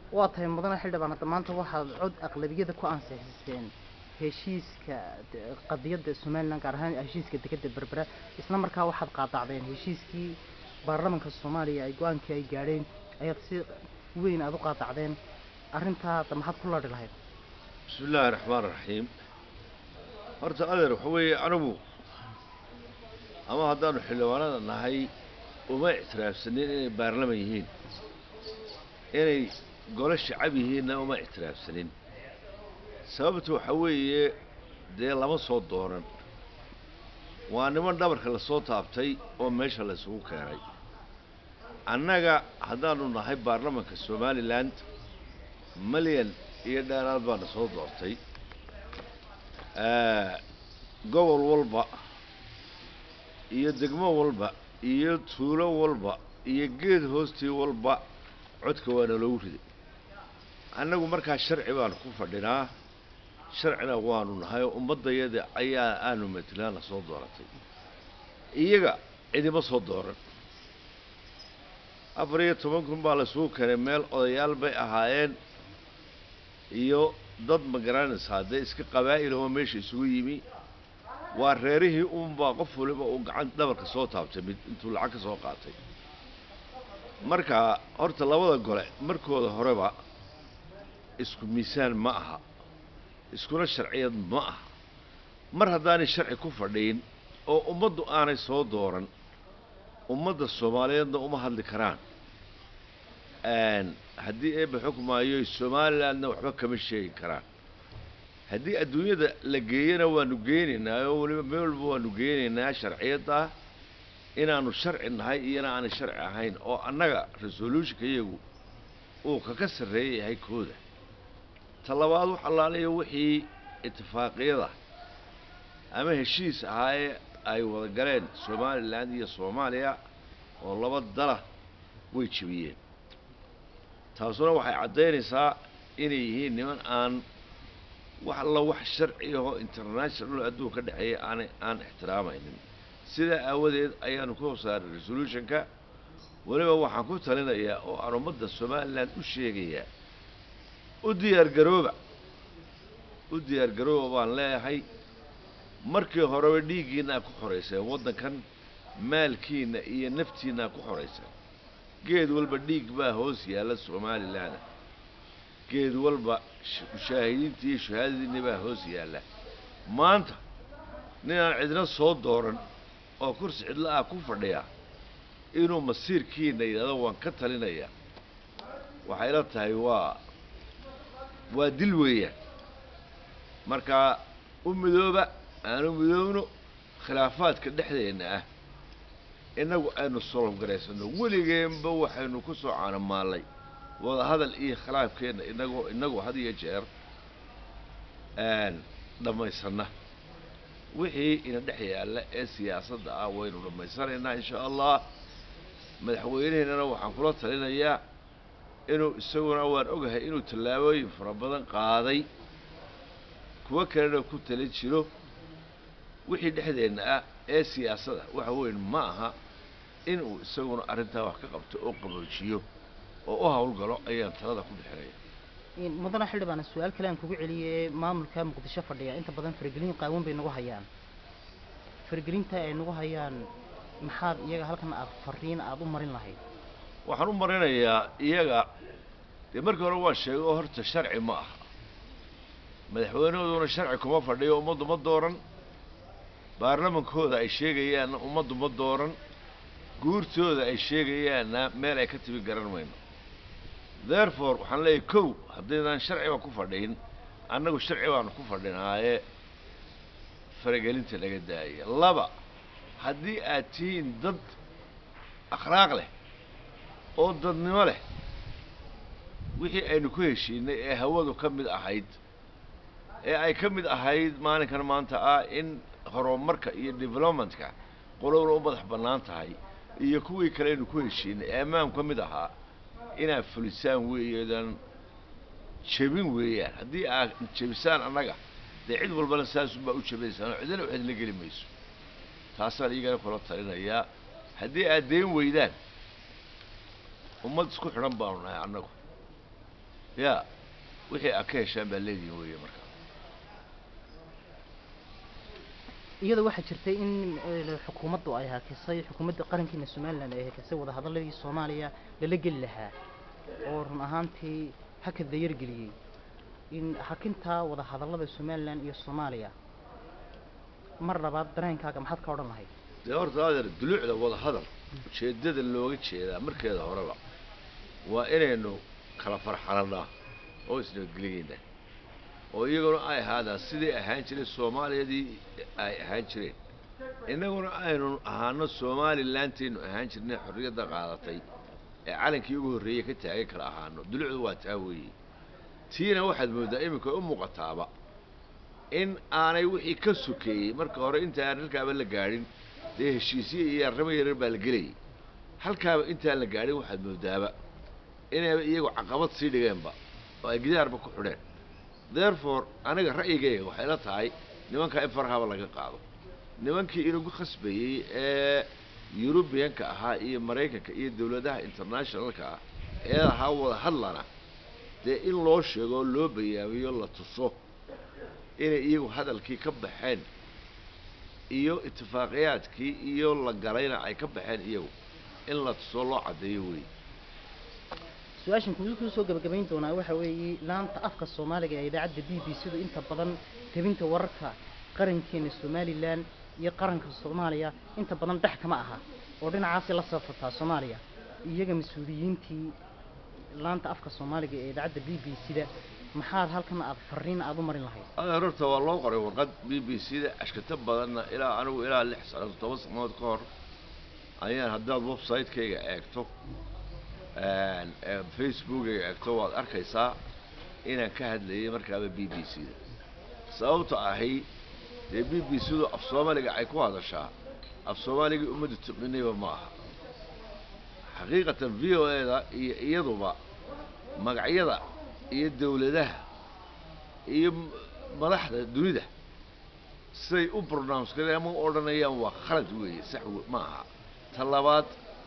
waa tahay mudane xildhibaan hadda maanta waxaad cod aqlabiyada ku ansixiseen heshiiska de- qadiyadda somalilan gaar ahaan heshiiska dekedda berbera isla markaa waxaad qaadacdeen heshiiskii baarlamanka soomaaliya ay go-aankii ay gaadheen ayaad si weyn aada u qaadacdeen arrintaa hadda maxaad ku ladhi lahayd bismi illaahi raxmaan raxiim horta adeer waxa weeye anigu ama haddaanu xildhibaanada nahay uma ictiraafsanin inay baarlaman yihiin inay golo shacab yihiinna uma ictiraafsanin sababta waxa weeye dee lama soo dooran waa niman dhabarka lasoo taabtay oo meesha la isugu keenay annaga haddaanu nahay baarlamanka somaliland malyan iyo dheeraad baana soo doortay gobol walba iyo degmo walba iyo tuulo walba iyo geed hoostii walba codka waana loogu riday annagu markaa sharci baanu ku fadhinaa sharcina waanu nahay oo ummaddayada ayaa aanu matelaana soo dooratay iyaga cidima soo dooran afar iyo toban kun baa laisugu keenay meel odayaal bay ahaayeen iyo dad ma garanaysaa dee iska qabaa'il oo meesha isugu yimi waa reerihii uunbaa qof waliba uu gacan dhabarka soo taabtay mid intuu lacag ka soo qaatay marka horta labada gole markooda horeba isku miisaan ma aha iskuna sharciyad ma aha mar haddaanay sharci ku fadhiin oo ummaddu aanay soo dooran ummadda soomaaliyeedna uma hadli karaan haddii eebba xukmaayo somalilandna waxba kama sheegi karaan haddii adduunyada la geeyana waanu geenaynaa oo weliba meel walba waanu geenaynaa sharciyadda inaanu sharci nahay iyana aanay sharci ahayn oo annaga resolutionka iyagu uu kaka sarreeya yahay kooda ta labaad wax allaaliya wixii itifaaqiyada ama heshiis ahaayee ay wada galeen somalilan iyo soomaaliya oo laba dala way jebiyeen taasuna waxay caddaynaysaa inay yihiin niman aan wax alla wax sharci ahoo international adduun ka dhexeeya aanay aan ixtiraamaynin sidaa aawadeed ayaanu ku saaray resolutionka weliba waxaan ku talinayaa oo aan ummadda somalilan u sheegayaa u diyaargarooba u diyaargarooba baan leeyahay markii horeba dhiiggiinaa ku xorayseen waddankan maalkiinna iyo naftiinaa ku xorayseen geed walba dhiig baa hoos yaalla somalilan geed walba mushaahidiinta iyo shahaadadiinna baa hoos yaalla maanta ninaan cidna soo dooran oo kursi cidla ah ku fadhiya inuu masiirkiina yidhahdo waan ka talinayaa waxay la tahay waa waa dil weeyaan markaa u midooba aanu midoobno khilaafaadka dhexdeenna ah innagu aynu solofgaraysano weligeenba waxaynu ku soo caanamaallay wadahadal iyo khilaafkeenna inagoo inagu had iyo jeer dhammaysanna wixii ina dhex yaalla ee siyaasadda ah waynu dhammaysanaynaa insha allah madaxweyneheennana waxaan kula talinayaa inuu isaguna waan ogahay inuu tallaabooyin fara badan qaaday kuwo kalena ku tala jiro wixii dhexdeenna ah ee siyaasadda waxa weyn ma aha inuu isaguna arrintaa wax ka qabto oo qaboojiyo oo u hawlgalo ayaan talada ku bixinaya mudane xildhibaan su-aal kale aan kugu celiyey maamulka muqdisho fadhiya inta badan faragelin qaawan bay nagu hayaan faragelinta ay nagu hayaan maxaad iyaga halkan aad fariin aada u marin lahayd waxaan u marinayaa iyaga dee markii hore waan sheegay oo horta sharci ma aha madaxweynahooduna sharci kuma fadhiyo ummaddu ma dooran baarlamankooda ay sheegayaanna ummaddu ma dooran guurtooda ay sheegayaanna meel ay ka timi garan mayno therefore waxaan leeyahay kow haddaydaan sharciba ku fadhiin annagu sharci baanu ku fadhinaaye faragelinta laga daaya laba haddii aad tihiin dad akhlaaq leh oo dadnimo leh wixii aynu ku heshiinay ee hawadu ka mid ahayd ee ay ka mid ahayd maalinkan maanta ah in horumarka iyo developmentka qolowna u madax bannaan tahay iyo kuwii kale aynu ku heshiinay ee ammaanku ka mid ahaa inaad fulisaan weeyeedan jebin weeyaan haddii aad jebisaan annaga dee cid walbana saasunbaa u jebaysaan oo cidina waxaad la geli mayso taasaan iyagana kula talinayaa haddii aad deen weydaan ummad isku xidhan baanu nahay annagu ya wixii aad ka heshaan baa leedihin weeye marka iyada waxaa jirtay in eh, xukuumaddu ay hakisay xukuumadda qarankiina somalilan ay hakisay wadahadaladii soomaaliya lala geli lahaa oo run ahaantii haka dayargeliyey in hakintaa wadahadallada somalilan iyo soomaaliya mar labaad dareenkaaga maxaad ka odhan lahayd dee horta adeer duluucda wada hadal ujeeddada looga jeedaa markeeda horeba waa inaynu kala farxalanaa oo isnabadgeliyeynaa oo iyaguna ay ahaadaan sidai ahaan jireen soomaaliyadii ay ahaan jireen innaguna aynu ahaano somalilanteenu ahaan jirnay xorriyadda qaadatay ee calankii ugu horreeyey ka taagan kala ahaano dulucdu waa taa weeye tiina waxaad mooddaa iminka u muuqataaba in aanay wixii ka sokeeyey marka hore intaan halkaaba la gaadhin dee heshiisye iyo arrimo yaryar baa la gelayay halkaaba intaan la gaadhin waxaad moodaaba inayba iyagu caqabad sii dhigeenba oo ay gidaarba ku xidheen therefore aniga ra'yigayga waxay la tahay nimankaa in farahaba laga qaado nimankii inagu khasbayey ee yurubiyanka ahaa iyo maraykanka iyo dawladaha internationalka ah ee ahaa wada hadlana dee in loo sheego oo loo bayaamiyo la tuso inay iyagu hadalkii ka baxeen iyo itifaaqiyaadkii iyo la galayna ay ka baxeen iyagu in la tuso loo caddeeyo wey su-aashan kugu kuu soo gabagabayn doonaa waxa weeye laanta afka soomaaliga ee idaacadda b b c du inta badan tabinta wararka qarankeena somalilan iyo qaranka soomaaliya inta badan dhex kama aha oo dhinacaasay la safartaa soomaaliya iyaga mas-uuliyiintii laanta afka soomaaliga ee idaacadda b b c da maxaad halkan aad fariin aad u marin lahayd adeer horta waa loo qoray warqad b b c da ashkata badanna ilaa anigu ilaa lix sano toban sanood ka hor ayaan haddaad website-kayga eegto facebookayga eegto waad arkaysaa inaan ka hadlayay markaaba b b c da sababta ahi dee b b c du af soomaaliga ay ku hadashaa af soomaaligii ummaddu tiqinayba ma aha xaqiiqatan v o e da iyo iyaduba magacyada iyo dawladaha iyo m- madaxda dunida siday u pronounce gareen ama u odhanayaan waa khalad weeye sax we- ma aha ta labaad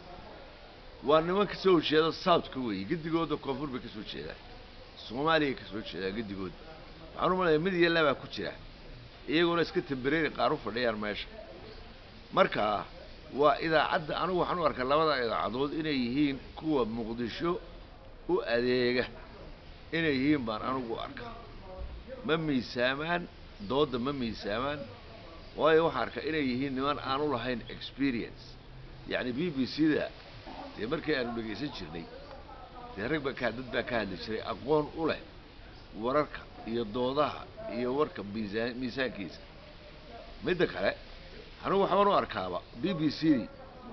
waa niman ka soo jeeda southka weeye gedigooda koonfur bay ka soo jeedaan soomaaliya ka soo jeedaan gedigooda waxaan u malaya mid iyo labaa ku jira iyaguna iska tembereeri qaar u fadhiyaan meesha marka waa idaacadda anigu waxaan u arkaa labada idaacadood inay yihiin kuwa muqdisho u adeega inay yihiin baan anigu u arkaa ma miisaamaan doodda ma miisaamaan waayo waxaan arkaa inay yihiin niman aan u lahayn experience yacni b b c da dee markii aanu dhegaysan jirnay dee rag baa ka dad baa ka hadli jiray aqoon u leh wararka iyo doodaha iyo warka miisaan miisaankiisa midda kale anigu waxbaan u arkaaba b b c dii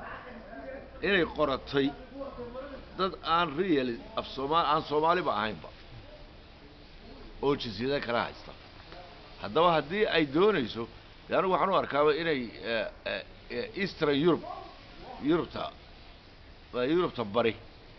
inay qoratay dad aan real af soomaali aan soomaaliba ahaynba oo jinsiyada kala haysta haddaba haddii ay doonayso dee anigu waxaan u arkaaba inay eh, eh, eh, eastern europe yurubta waa yurubta bari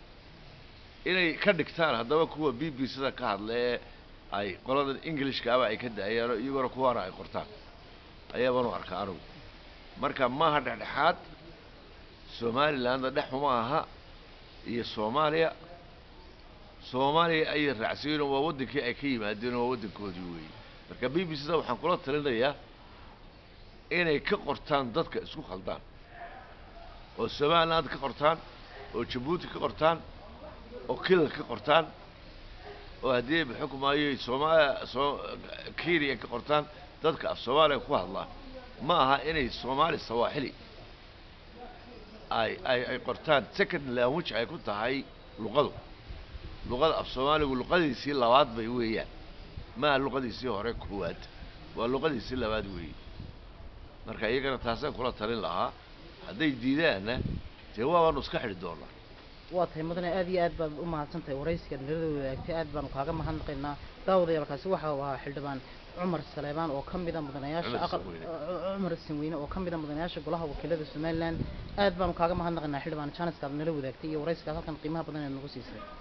inay ka dhigtaan haddaba kuwa b b c da ka hadla ee ay qoladan englishkaaba ay ka da-ayaan oo iyaguna kuwaana ay qortaan ayaabaan u arkaa anigu marka maaha dhexdhexaad somalilandna dhexuma aha iyo soomaaliya soomaaliya ayay raacsiyen waa waddankii ay ka yimaadeen oo waa waddankoodii weeye marka b b c da waxaan kula talinayaa inay ka qortaan dadka isku khaldaan oo somaliland ka qortaan oo jabuuti ka qortaan oo kilal ka qortaan oo haddii xukumaayo soomaaliya soo kenya ka qortaan dadka af soomaaliya ku hadlaa ma aha inay soomaali sawaaxili ay ay ay qortaan second language ay ku tahay luqadu luqada af soomaaligu luqadiisii labaad bay weeyaan maaha luqadiisii hore koowaad waa luqadiisii labaad weeye marka iyagana taasaan kula talin lahaa hadday diidaanna dee waabaanu iska xidhi doonaa waa tahay mudane aad iyo aad baad u mahadsan tahay waraysigaad nalada wadaagtay aad baanu kaaga mahadnaqaynaa daawadayaalkaasi waxa uu ahaa xildhibaan cumar saleebaan oo ka mida mudanayaasha Cumar aqal Sinweyne. uh, cumar sinweyne oo ka mida mudanayaasha golaha wakiilada somaliland aad baanu kaaga mahadnaqaynaa xildhibaan janiska aad nala wadaagtay iyo waraysigaad halkan qiimaha badan ee nagu siisay